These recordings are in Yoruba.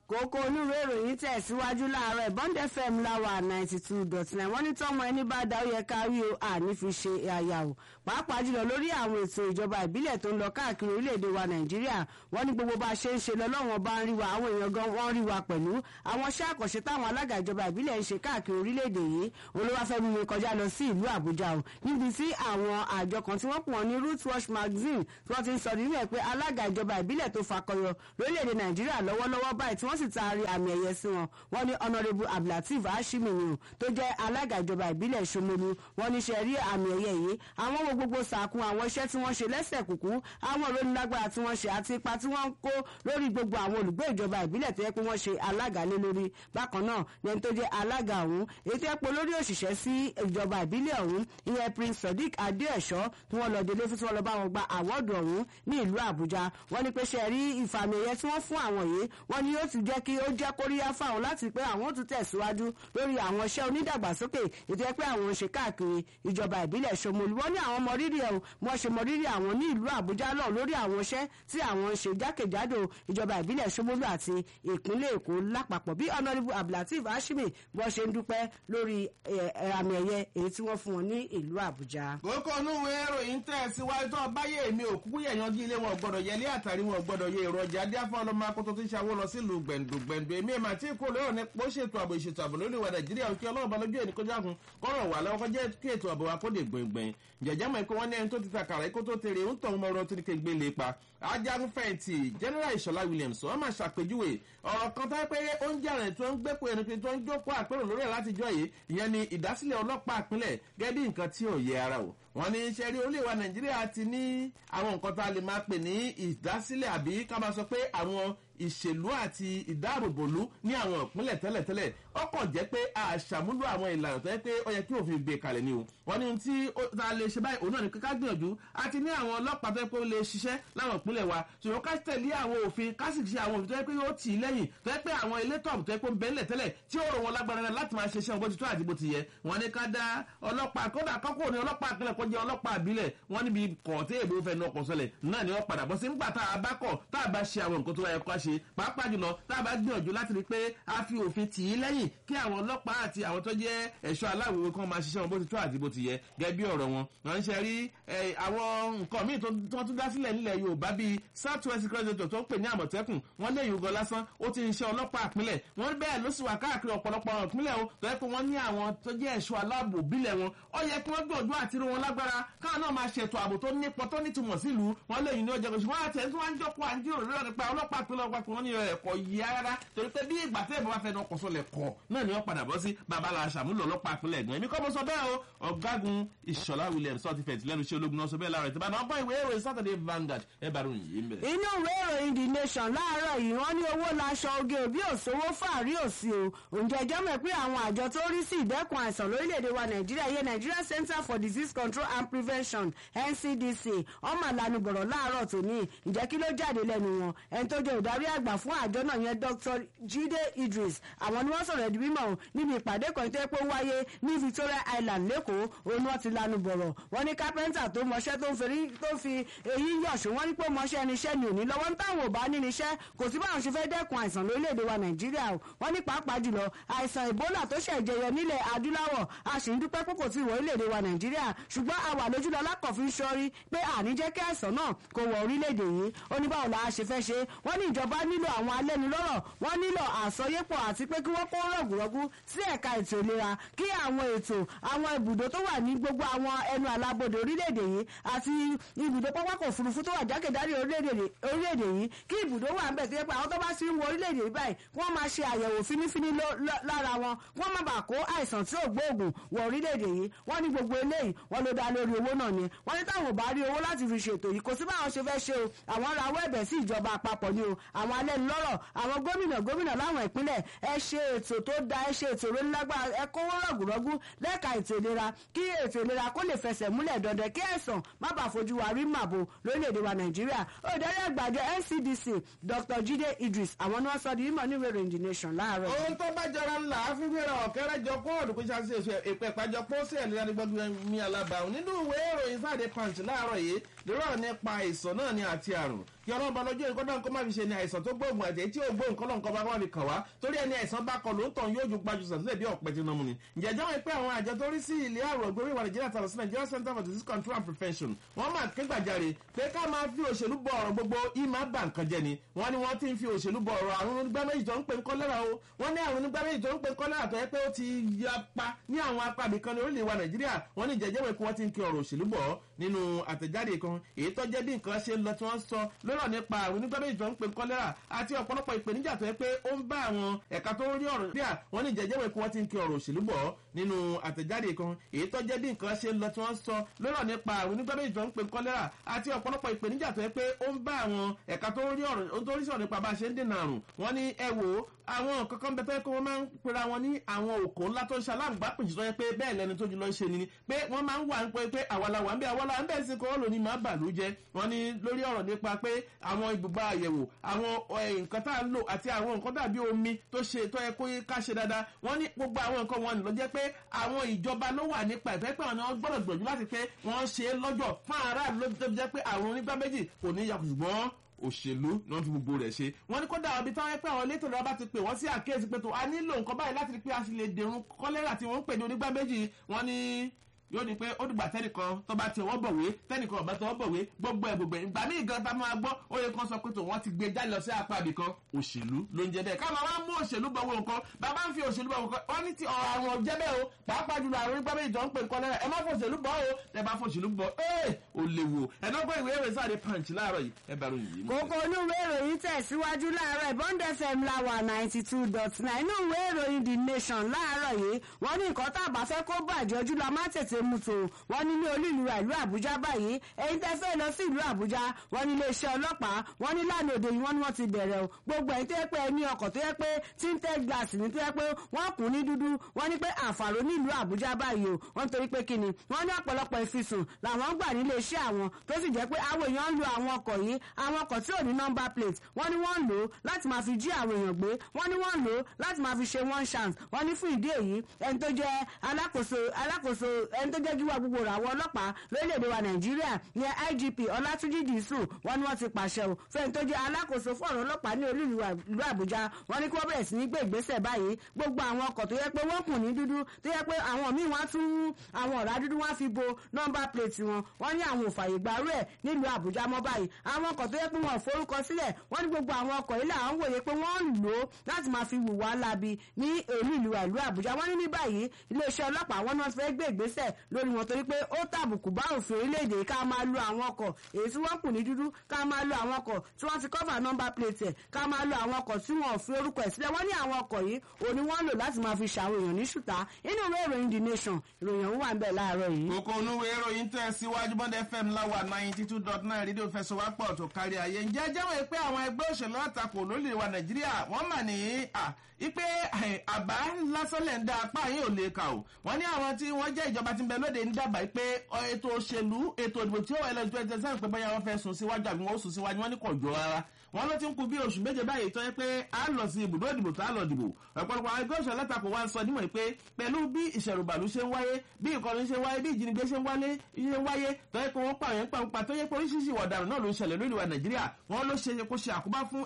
kókó onúwé ìròyìn tẹ̀síwájú láàárọ̀ bond fm láwà ninety two dot nine wọ́n ní tọ́mọ ẹni bá dá ó yẹ ká rí o àní fi ṣe àyà o pàápàá jùlọ lórí àwọn ètò ìjọba ìbílẹ̀ tó ń lọ káàkiri orílẹ̀-èdè wa nàìjíríà wọ́n ní gbogbo bá a ṣe ń ṣe lọ lọ́wọ́n bá ń rí wa àwọn èèyàn gan wọ́n rí wa pẹ̀lú àwọn iṣẹ́ àkànṣe táwọn alága ìjọba ìbílẹ̀ ń ṣe káàkiri orílẹ̀-èdè yìí olúwàfẹ́mi mi kọjá lọ sí ìlú àbújá o níbi tí àwọn àjọ kan tí wọ́n pọ̀ ní root watch magazine tí wọ́n ti ń sọ nínú ẹ̀ pé alága ìjọba ìbílẹ̀ tó fakọyọ lórílẹ̀-èdè nàìjíríà lọ́wọ́lọ́wọ́ báyìí tí wọ́n sì taari àmì ẹ̀yẹ sí wọn wọ́n ní honourable abdulateef hashimi ni o tó jẹ́ alága ìjọba ìbílẹ̀ ṣomolu wọ́n ní ṣe rí àmì ẹ̀yẹ yìí àwọn wo gbogbo sàkún àwọn iṣẹ́ tí wọ́n ṣe lẹ́sẹ̀ kùkú àwọn ìrónilágbára tí wọ́n ṣe àti ipa tí wọ́n ń kó lórí gbogbo àwọn olùgbé ìjọba ìbílẹ̀ tó yẹ pé wọ́n ṣe alága lé lórí bákan náà ní ẹni tó jẹ́ alága ọ̀hún èyí tó yẹ pé olórí òṣìṣẹ́ sí ìjọba ìbílẹ̀ ọ̀hún ìyẹn prince sodiq adéẹ̀ṣọ́ tí wọ́n lọ délé fún tí wọ́n lọ bá wọn gba àwọ́ọ̀dù ọ̀hún ní ìlú àbújá wọ́n ní pé ṣe rí ìfàmì ẹ̀yẹ tí wọ́n fún àwọn yìí wọ́n ní yóò ti jẹ́ kí ó jẹ́ kóríyá fáwọn láti pé àwọn tún tẹ̀síwájú lórí àwọn iṣẹ́ onídàgbàsókè ètò ẹ pé àwọn ń ṣe káàkiri ìjọba ìbílẹ̀ ṣomolu wọ́n ní àwọn mọrírì ẹ̀ wọ́n ṣe mọrírì àwọn ní ìlú àbújá náà lórí àwọn iṣẹ́ tí àwọn ń ṣe jákèjádò ìjọba ìbílẹ̀ ṣomolu àti ìpínlẹ̀ èkó lápapọ̀ bí honourable abdulateef hashimi wọ́n ṣe ń dúpẹ́ lórí àmì ẹ̀yẹ èyí tí wọ́n fún wọn ní ìlú àbújá. kókó onúwe ìròyìn tẹ̀ síwájú tó báyé mi òkú yẹ̀yànjú ilé wọn gbọ́dọ̀ yẹlé àtàrí wọn gbọ́dọ̀ yẹ èròjà adíáfọ́ ọlọ́mọ akótó tó ń ṣàwó lọ sílùú gbẹ̀ndùgbẹ̀ndù èmi ẹ̀ máa tí kò lérò ní pọ́ ṣètò ààbò ìṣètò ààbò lórí ìwà nàìjíríà òkè ọlọ́run bá lójú ẹ̀ ní kọjá kun kọ́rọ̀ wà lọ́wọ́ kọjá kí ètò ààbò wa kó dé gbẹ̀ngbẹ̀ng jẹ̀jẹ̀ mọ̀ pé wọ́n ní ẹni tó ti ta kàrà ikú tó tèrè ń tọ̀ ọmọ ọ̀rọ̀ tó ní kégbé lè pa ajagun fẹ̀yìntì general ìṣọ̀lá williams wọ́n máa ṣàpèjúwe ọ̀rọ̀ kan tó pé ó ń jàrẹ̀ tó ń gbẹ́pọ̀ ẹni pé tó ń jókòó àpérò lórí ẹ̀ látijọ́ yìí ìyẹn ni ìdásílẹ̀ ọlọ́pàá ìpínlẹ̀ gẹ́gẹ́ bí nǹkan tí ò yẹ ara o wọ́n ní iṣẹ́ rí orílẹ̀-èdè nàìjíríà ti ní àwọn nǹkan tá a lè máa pè ní ìdásílẹ̀ àbí ká máa sọ pé àwọn ìṣèlú àti ìdáàbòbòlú ní àwọn ìpínlẹ̀ tẹ́lẹ̀tẹ́lẹ̀ ó kàn jẹ́ pé àṣàmúlò àwọn ìlànà tó yẹ pé ó yẹ kí òfin gbé kalẹ̀ ni o wọ́n ní tí a lè ṣe báyìí òun náà ní ká gbìyànjú àti ní àwọn ọlọ́pàá tó yẹ pé ó lè ṣiṣẹ́ láwọn ìpínlẹ̀ wa ṣùgbọ́n ká tẹ̀lé àwọn òfin ká sì ṣe àwọn òfin tó yẹ pé ó tì í lẹ́yìn tó yẹ pé àwọn ilé tọ̀ọ̀bù tó yẹ pé ó ń bẹ́ńlẹ̀ tẹ́lẹ̀ tí ó rò wọn lágbára náà láti máa ṣe iṣẹ́ bó ti tó àti bó ti yẹ wọ́n ní ká dá ọlọ́pàá kódà kọ́kọ́ ní ọlọ́pàá àpilẹ̀ kó jẹ́ ọlọ́pàá àbílẹ̀ wọ́n níbi kọ̀ọ̀tẹ́ èbó fẹ́ náà kọ̀ sọlẹ̀ náà ni wọ́n padà bọ́ sí nígbà tá a bá kọ̀ tá a bá ṣe àwọn nǹkan tó yẹ kó ṣe pàápàá jùlọ tá a bá gbìyànjú láti rí pé a fi òfin tì í lẹ́yìn kí àwọn ọlọ́pàá àti àwọn tó jẹ́ ẹ̀ṣọ́ aláwòrán kan máa ṣiṣẹ́ wọn bó ti tó àti bó ti yẹ gẹ́gẹ́ bí ọ̀rọ̀ wọn wọ́n ń ṣe rí àwọn nǹkan míì tó wọ́n tún dá sílẹ̀ nílẹ̀ yorùbá bíi south west secretary tó ń pè ní àmọ̀tẹ́kùn wọ́n lé yorùbá lásán ó ti ń ṣe ọlọ́pàá ìpínlẹ̀ wọ́n bẹ́ẹ̀ ló sì wà káàkiri ọ̀pọ̀lọpọ̀ àwọn ìpínlẹ̀ o tó yẹ pé wọ́n ní àwọn tó jẹ́ ẹ̀ṣọ́ aláàbò bílẹ̀ wọn ó yẹ kí wọ́n gbìyànjú àti rí wọn lágbára káwọn náà máa ṣètò ààbò tó nípọn tó nítumọ̀ sílùú wọn lè yìn ní ọjọ́ gbèsè wọn àti ẹni tí wọ́n ń jọ́kọ́ àǹjírò lórí nípa ọlọ́pàá ìpínlẹ̀ ọgbà kan ní ẹ̀kọ́ yìí rárá torí pé bí ìgbà tí ẹ̀bùn bá fẹ́ ọkọ̀ sọlẹ̀ kọ̀ náà ni wọ́n padà bọ́ sí babalà ṣàmúlò ọlọ́pàá ìpínlẹ̀ ẹ̀gbọ́n èmi kọ́ mo sọ bẹ́ẹ̀ o ọ̀gágun ìṣọ̀lá williams sọ́ọ́ ti fẹ̀tì lẹ́nu iṣẹ́ ológun náà sọ bẹ́ẹ̀ láàárọ̀ ìtìbá náà ọgbọ́n ìwé ìròyìn saturday vanguard ẹ bá ròyìn yìí ń bẹ̀. inú ìwé ìròyìn the nation láàárọ̀ yìí wọ́n ní owó laṣọ oge òbí òṣòwò fàárí òsì o ǹjẹ́ ẹjọ́ mọ̀ pé àwọn àjọ tó rí sí ìdẹ́kun àìsàn lórílẹ̀‐èdè wa nàìjíríà yẹ nigeria center for disease control and prevention ncdc ọmọ àlànà bọ̀rọ̀ láàárọ̀ tòní ǹjẹ́ kí ló jáde lẹ́nu wọn ẹni tó jẹ́ ìdarí àgbà fún àjọ náà yẹn dr jide idris àwọn ni wọ́n sọ̀rọ̀ ẹ̀dùn mímọ́ níbi ìpàdé kan tó yẹ pé ó wáyé ní victoria island lẹ́kọ̀ọ́ òun ni wọ́n ti lanu bọ̀rọ̀ wọ́n ní kápẹ́ńtà tó mọṣẹ́ tó fi èyí yọ̀ṣù wọ́n ní pé mọṣẹ́ níṣẹ́ ni òní lọ́wọ́ ń táwọn ò bá ní níṣẹ́ kò sí báwọn ṣe fẹ́ dẹ́kun àìsàn lórílẹ̀‐èdè wa nàìjíríà o wọ́n ní pàápàá jùlọ àìsàn ebola tó ṣẹ̀ jẹyọ nílẹ̀ adúláwọ̀ a sì ń dúpẹ́ pé kò tí ì wọ orílẹ̀‐èdè wa nàìjíríà ṣùgbọ́n a wà lójúlọ lákọ̀ọ́fin sọ́rí pé àní jẹ́ kí àìsàn náà kò wọ orílẹ̀‐èdè yìí ó ní báwo la ṣe fẹ́ ṣe wọ́n ní ìjọba nílò àwọn alẹ́nulọ́rọ̀ wọ́n nílò àsọyépọ̀ àti pé kí wọ́n kó rọ̀gùrọ̀gù sí ẹ̀ka ètò ìlera kí àwọn ètò àwọn ibùdó tó wà ní gbogbo àwọn ẹnu àlàbodè orílẹ̀-èdè yìí àti ibùdó pápákọ̀ òfurufú tó wà jákèjádò orílẹ̀-èdè yìí kí ibùdó wà ńbẹ̀ tó yẹ pé àwọn tó bá sí ń wọ orílẹ̀-èdè yìí báyìí wọ́n máa ṣe àyẹ̀wò fínífíní lára wọn wọ́n má bàa kó àìsàn tí ò gbóògùn wọ orílẹ̀-èdè yìí wọ́n ní gbogbo eléyìí wọ́n ló dá lórí owó náà ni wọ́n ní táwọn ò bá rí owó láti fi ṣètò yìí kò sí báwọn ṣe fẹ́ ṣe o àwọn rawọ́ ẹ̀bẹ̀ sí ìjọba àpapọ̀ ni o àwọn alẹ́nulọ́rọ̀ àwọn gómìnà gómìnà láwọn ìpínlẹ̀ ẹ ṣe ètò tó da ẹ ṣe ètò ìrónilágbára ẹ kówó rọ̀gùrọ̀gù lẹ́ka ètò ìlera kí ètò ìlera kó lè fẹsẹ̀ múlẹ̀ dandan kí àìsàn má bàa fojú wa rí màbo lórílẹ̀‐èdè wa nàìjíríà olùdarí àgbàjọ ncdc dr jide idris àwọn ni wọ́n sọ di mímọ́ ní ìwé ìròyìn the nation láàárọ̀. ohun tó bá jọra ńlá fífẹ́ra ọ̀kẹ́rẹ́ jọ kó ọ̀dùnkú ṣáṣe èso èpè ìpàjọ pọ́ sí ẹ̀lẹ́dá ní gbọ́dọ̀ mi alábàáhùn nínú ìwé ìròyìn sáde punch láàárọ̀ yìí lérò nípa àìsàn náà ní àti àrùn kí ọlọ́run bá lọ́jọ́ ìkọ́dọ̀ nǹkan má fi ṣe ni àìsàn tó gbóògùn àti tí ò gbóògùn kọ́lọ́ nǹkan bá wà ní kàn wá torí ẹni àìsàn bá kọ lóòótọ́ yóò ju gbajú sàtúlẹ̀ bí ọ̀pẹ tí nàmú ni. ǹjẹ́ jẹ́ pé àwọn àjọ tó rí sí ilé àrùn ògbórí ìwà nàìjíríà tàbí sí nigeria center for disease control and prevention wọ́n máa ké gbàjarè pé ká máa fi òṣèlú bọ ọ̀rọ̀ gbogbo ìmọ̀ bà nǹkan jẹ ni wọ́n ní wọ́n ti ń fi òṣèlú bọ ọ̀rọ̀ àrùn onígbà méjì tó ń pè ń kọ́lẹ́rà o wọ́n ní àrùn onígbà méjì tó ń pè ń kọ́lẹ́rà tó yẹ pé ó ti yapa ní àwọn apá ibìkan ní orílẹ̀-èdè wa nàìjíríà wọ́n ní jẹ́jẹ́ wẹ̀ kí wọ́n ti ń kí ọ̀rọ̀ òṣèlú bọ̀ nínú àtẹ̀jáde kan èyí tó jẹ́ bí nǹkan ṣe ń lọ tí wọ́n sọ lọ́rọ̀ nípa àrùn onígbà méjì tó ń pè ń kọ́lẹ́rà àti ọ̀pọ̀lọpọ̀ ìpèníjà tó yẹ pé ó ń bá àwọn ẹ̀ka tó rí ọ̀rọ̀ díà wọ́n ní jẹ́jẹ́ wẹ̀ kí wọ́n ti ń kí ọ̀rọ̀ òṣèlú bọ̀ nínú àtẹ̀jáde kan èyí tó jẹ́ bí nǹkan ṣe ń lọ tí wọ́n sọ lọ́rọ̀ nípa àrùn onígbà méjì tó ń pè ń kọ́lẹ́rà àti ọ̀pọ̀lọpọ̀ ìpèníjà tó yẹ pé ó ń bá àwọn ẹ̀ka tó rí ọ̀rọ̀ tó rí sọ̀rọ̀ nípa bá a ṣe ń dènà àrùn wọ́n ní ẹ wò ó àwọn kankan bẹ tẹ́ pé wọ́n máa ń pera wọn ní àwọn òkò ńlá tó ń ṣe aláǹgbápìjì tó yẹ pé bẹ́ẹ̀ lẹni tó jùlọ ń ṣe ni pé wọ́n máa ń wà ń pẹ́ pé àwàlà wà ń bẹ́ àwàlà ń bẹ́ sí kọ́ lóní máa bà ló jẹ́ wọ́n ní lórí ọ̀rọ̀ nípa pé àwọn ibùba àyẹ̀wò àwọn nǹkan tá à ń lò àti àwọn nǹkan dàbí omi tó ṣe tó yẹ kó ká ṣe dáadáa wọ́n ní gbogbo àwọn nǹkan wọn ló jẹ́ pé àwọn ìjọba ló wà nípa ìfẹ́ pé àwọn gbọ́dọ̀ gbìyànjú láti pé wọ́n ṣe é lọ́jọ́ fún aráàlú ló jẹ́ pé àwọn onígbà méjì kò ní yakùn ṣùgbọ́n òṣèlú náà fi gbogbo rẹ̀ ṣe wọ́n ní kódà ọbí táwọn pé àwọn elétò ìjọba ti pè wọ́n sí àkíyèsí pé tó a nílò nǹkan báyìí láti rí pé a sì lè dèrún kọ́lẹ́rà tí wọ́n ń pè ní onígbà méjì wọ́n ní yóò ní pé ó dìgbà tẹnìkan tó bá ti ọwọ́ bọ̀wé tẹnìkan ọ̀bá tọwọ́ bọ̀wé gbogbo ẹ̀ gbogbo ẹ̀ ìgbà míì gan ta máa gbọ́ ó yẹ kán sọ pé tó wọ́n ti gbé jáde lọ sí apá ibì kan òṣèlú ló ń jẹ bẹ́ẹ̀ ká máa wá mú òṣèlú bọ̀ wọ́n nǹkan bàbá ń fi òṣèlú bọ̀ nǹkan wọ́n ní ti ọ̀rọ̀ àwọn ọ̀jẹ́ bẹ́ẹ̀ o pàápàá jùlọ àwọn onígbà méjì tó ń pè nǹkan lẹ́rẹ̀ ẹ má fòṣèlú bọ̀ o ẹ bá fòṣèlú bọ̀ ẹ ò léwu ẹ náà gbọ́ ìwé ìwé sáré punch láàárọ̀ yìí ẹ bá ròyìn yìí. kókó inú ìwé ìròyìn tẹ̀síwájú láàárọ̀ ìbọn fm láwà ninety two dot nine inú ìwé ìròyìn the nation láàárọ̀ yìí wọ́n ní nǹkan tá a bá fẹ́ kó bàjẹ́ ojú la má tètè mú tó wọ́n ní ní olú ìlú ìlú àbújá báyìí ẹ̀yin tẹ́ fẹ́ lọ sí ìlú àbújá wọ́n ní iléeṣẹ́ ọlọ́pàá wọ́n ní lánàá òde yìí wọ́n ní wọ́n ti bẹ̀rẹ̀ o gbogbo ẹ̀yin tó yẹ pé ẹni ọkọ̀ tó yẹ pé tinted glass ní tó yẹ pé wọ́n kùn ní dúdú wọ́n ní pé àǹfààní ní ìlú àbújá báyìí o wọ́n torí pé kíni wọ́n ní ọ̀pọ̀lọpọ̀ ìfisùn làwọn gbà ní iléeṣẹ́ àwọn tó sì jẹ́ pé àwọn èèyàn ń lo àwọn ọkọ̀ yìí àwọn ọkọ̀ tí ò ní number plate wọ́n ní wọ́n ń lò ó láti máa fi jí àwọn èèyàn gbé wọ́n ní wọ́n ń lò ó láti máa fi ṣe one chance wọ́n ní fún ìdí èyí ẹni tó jẹ́ alákòóso alákòóso ẹni tó jẹ́ gíwá gbogbo ràwọ̀ ọlọ́pàá lórílẹ̀‐èdè wa nàìjíríà ní igp ọlátúnjì dìísù wọn ni wọ́n ti pàṣẹ o fẹ́ni tó jẹ́ alákòóso fún ọ̀rọ̀ ọlọ́pàá ní olú ìlú àbújá wọn ni kí wọ́n bẹ̀rẹ̀ sí ní gbé ìgbésẹ̀ báyìí gbogbo àwọn ọkọ̀ tó yẹ pé wọ́n kùn ní dúdú tó yẹ pé àwọn míì wọ́n tún àwọn ọ̀rá dúdú wọ́n fi bo nọ́mbà plate wọn wọ́n ní àwọn òfàyè gbàrú ẹ̀ nílùú àbújá mọ́ báyìí àwọn ọkọ̀ tó yẹ pé wọ́n forúkọ sílẹ̀ wọ́n ní gbogbo àwọn ọkọ̀ yìí làwọn wòye pé wọ́n ń lò ó láti máa fi wùwá labi ní olú ìlú ìlú àbújá wọ́n ní ní báyìí iléeṣẹ́ ọlọ́pàá wọn náà fẹ́ gbé ìgbésẹ̀ lórí wọn torí pé ó tàbùkù bá òfin orílẹ̀-èdè ká máa lo àwọn ọkọ̀ èyí tí wọ́n kù ní dúdú ká máa lo àwọn ọkọ̀ tí wọ́n ti cover number plate ẹ̀ ká máa lo àwọn ọkọ̀ tí wọ́n fi orúkọ ẹ̀ sílẹ̀ wọ́n ní àwọn ọkọ̀ yìí òní wọ́n lò láti máa fi ṣàwọn èèyàn ní ṣùtá inú ìwé ìròyìn the nation ìròyìn ọ̀hún wà ń bẹ̀ láàárọ̀ yìí. kókó onúwé ìròyìn tẹ̀ síwájú bọ́ndẹ̀ fm láwà ninety two dot nine rédíò fẹsọ̀wápọ̀ tó kárí ayé ǹjẹ́ jẹ́wọ́ pé àwọn ẹgbẹ́ òṣèlú àtakò lórílẹ̀ wa nàìjíríà wọ́n mà ní ipe àbá lásánlẹ̀ ń dá apá yín ò lè kà ó wọ́n ní àwọn tí wọ́n jẹ́ ìjọba tí ń bẹ lóde ń dábàá pé ètò òṣèlú ètò ìdìbò tí ó wà lọ́jọ́ ẹ̀jẹ̀ sáà pé báyà wọ́n fẹ́ sùn síwájú àbí wọ́n ó sùn síwájú wọ́n ní kò jọ rárá wọ́n ló ti ń kú bí oṣù méje báyìí tó yẹ pé a lọ sí ibùdó ìdìbò tó a lọ dìbò ọ̀pọ̀lọpọ̀ àwọn ẹgbẹ́ òṣèlú alátakò wa ń sọ nímọ̀ pé pẹ̀lú bí ìṣẹ̀rùbàlù ṣe ń wáyé bí ìkọlù ṣe ń wáyé bí ìjínigbé ṣe ń wálé ṣe ń wáyé tó yẹ pé wọ́n pààyàn ń pàǹpà tó yẹ pé oríṣiríṣi ìwà ọ̀daràn náà ló ń ṣẹlẹ̀ lórí wa nàìjíríà wọ́n ló ṣe kó ṣe àkóbá fún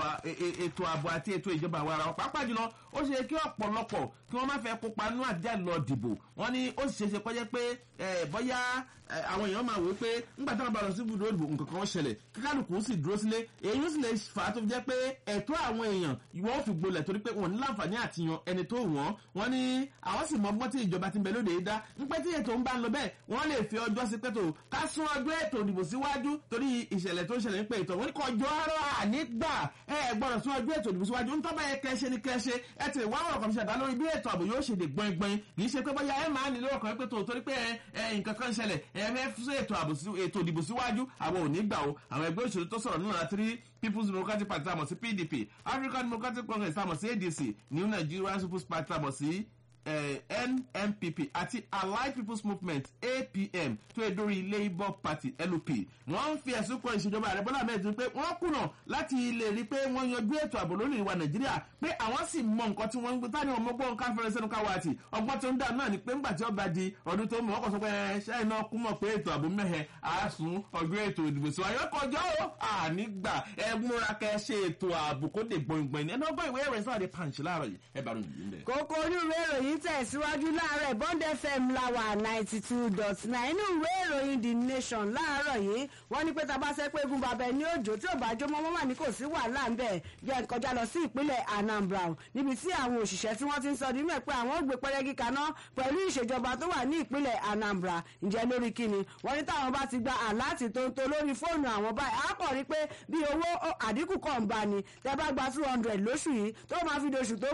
ètò ààbò àti ètò ìjọba àwọn ara wọn pàápàá jùlọ ó ṣe kí ọ̀pọ̀lọpọ̀ kí wọ́n má fẹ́ kópa nínú àdíjà lọ dìbò wọ́n ní ó sì ṣe ṣe kọjá pé bọ́yá àwọn èèyàn máa wò pé ńgbà táwọn bá lọ sí ibùdó ìdìbò nǹkan kan ṣẹlẹ̀ kíkálukú sì dúró sílé èyí sì lè fà á tó fi jẹ́ pé ẹ̀tọ́ àwọn èèyàn wọ́n fi gbolẹ̀ torí pé wọ́n ní láǹfààní àti yan ẹni tó wọ́n wọ́n ní àwọn sì mọ ọgbọ́n tí ìjọba ti ń bẹ lóde yìí dá ń pẹ́ tí ètò ń bá ń lọ bẹ́ẹ̀ wọ́n lè fi ọjọ́ sí pé tó ká sún ọjọ́ ètò ìdìbò síwájú torí ìṣẹ̀lẹ̀ tó ń ṣẹlẹ̀ ń pé ètò wọ́n ní kọjọ́ ara nígbà ẹ gbọ́dọ̀ sún ọjọ́ ètò ìdìbò síwájú ń tọ́ba yẹ kẹ́ṣe ni kẹ́ṣe ẹ ti wá ọ̀rọ̀ kan ṣàdá lórí bí ètò ààbò yóò ṣe dè gbọ̀ngbọ̀n kì í ṣe pé bóyá ẹ máa nílò ọkàn pé tó torí pé ẹ nǹkan kan ṣẹlẹ̀ ẹ fẹ́ fún ètò ààbò ètò ìdìbò síwájú àwọn ò ní gbà o àwọn ẹgbẹ́ òṣèlú tó sọ̀rọ̀ nínú àtìrí people's democratic party tàmọ̀ sí pdp african democratic congress tàmọ̀ sí adc new nigerian people's party tàmọ̀ sí nnpp àti allied people's movement apm tó yẹ dórí labour party lup wọ́n ń fi ẹ̀sùn kan ìṣèjọba ààrẹ bọ́lá ahmed tinubu pé wọ́n kùnà láti lè rí i pé wọ́n yanjú ètò ààbò lórí ìwà nàìjíríà pé àwọn sì mọ nǹkan tí wọ́n ń gbé tani ọmọ gbọ́n ká fẹ́rẹ́ sẹ́nu káwá àti ọgbọ́n tó ń dà náà ni pé ńgbà tí ó bá di ọdún tó mọ̀ ọkọ̀ sọ pé ṣáà iná kú mọ̀ pé ètò ààbò mẹ́hẹ̀ àásùn ọjọ́ ètò ìdìbò sí wáyé kọjọ́ ó ànígbà ẹ múra kẹ ṣe ètò ààbò kó dé gbọ̀ngbọ̀n ní ẹni ọgbọ́n ìwé ìròyìn sọ́wọ́de pàǹṣì láàárọ̀ yìí ẹ bá ròyìn yìí ń bẹ̀. kókó inú ìwé ìròyìn tẹ̀síwájú láàárọ̀ bond fm láwà ninety two dot nine inú ìwé ìròyìn the nation láàárọ̀ yìí wọ́n ní pé tá a bá sẹ́ pé egun bàbá ẹni òjò tí ò bá jó mọ́ mọ́mọ́ ní kò sí wàhálà ń bẹ̀ jẹ́ kọjá lọ sí ìpínlẹ̀ anambra níbi tí àwọn òṣìṣẹ́ tí wọ́n ti ń sọ nínú ẹ̀ pé àwọn ò gbé pẹ́rẹ́gì kaná pẹ̀lú ìṣèjọba tó wà ní ìpínlẹ̀ anambra ǹjẹ́ lórí kíni wọ́n ní táwọn bá ti gba àláàtì tó ń to lórí fóònù àwọn báyìí á kọ̀ rí pé bí owó àdínkù kan ń bá ni tẹ́ bá gba two hundred lóṣù yìí tó máa fi doṣù tó